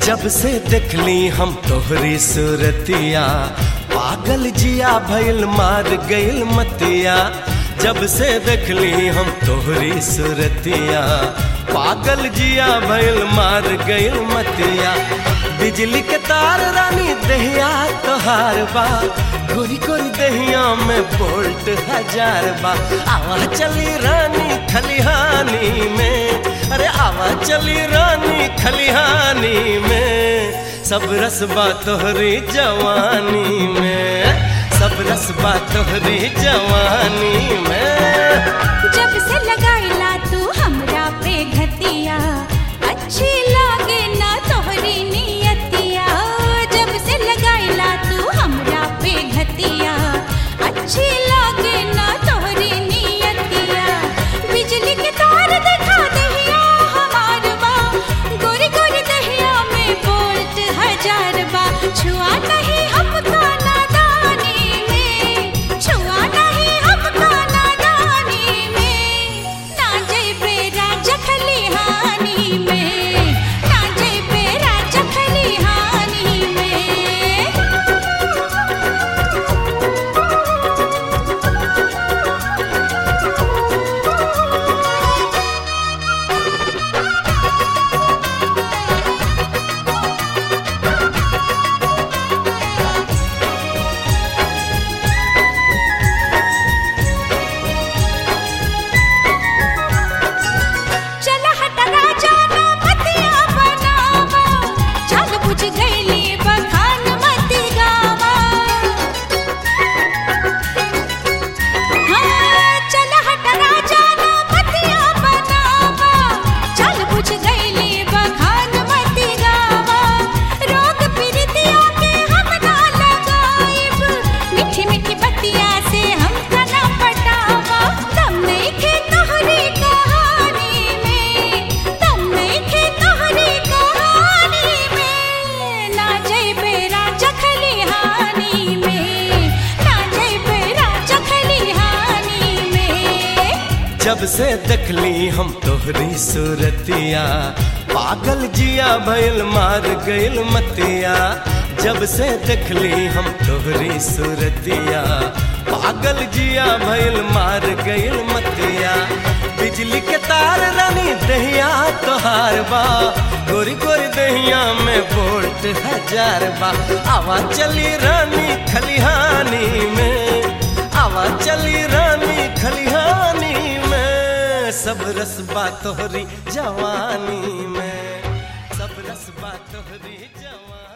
जब से देखली हम तोहरी सूरतिया पागल जिया भइल मार गइल मतिया जब से देखली हम तोहरी सूरतिया पागल जिया भइल मार गइल मतिया बिजली के तार रानी दहिया तोहार बा गोरी गोरी दहिया में बोल्ट हजार बा आवा चली रानी खलिहानी में अरे आवा चली रानी खलिहानी में सब रसबा तोहरी जवानी में सब रसबा तोहरी जवानी में जब से लगाइला तू हमरा पे घतिया अच्छी लागे ना तोहरी नियतिया जब से लगाइला तू हमरा पे घतिया अच्छी लागे ना तोहरी नियतिया बिजली के तार देखा दहिया हमार बा गोरी गोरी दहिया में बोल्ट हजार बा छुआ नहीं हमका नादानी में छुआ नहीं हमका नादानी में ना जइबे राजा खलिहानी में ना जइबे राजा खलिहानी में चला हट राजा ना मतिया बनावा चल बुझ गईली बखान मति गावा हाँ चला हट राजा ना मतिया बनावा चल बुझ गईली बखान मति गावा रोग पीड़ितिया के हम ना लगाइब मीठी मीठी बतिया से हम ना पटावा दम नहीं खे तोहरी कहानी में दम नहीं खे तोहरी कहानी में ना जइबे राजा खलिहानी में ना जइबे राजा खलिहानी में जब से देखली हम तोहरी सूरतिया पागल जिया भइल मार गइल मतिया जब से देखली हम तोहरी सूरतिया पागल जिया भइल मार गइल मतिया बिजली के तार रानी दहिया तोहार बा गोरी गोरी दहिया में बोल्ट हजार बा आवा चली रानी खलिहानी में आवा चली रानी खलिहानी में सब रसबा तोहरी जवानी में सब रसबा तोहरी जवानी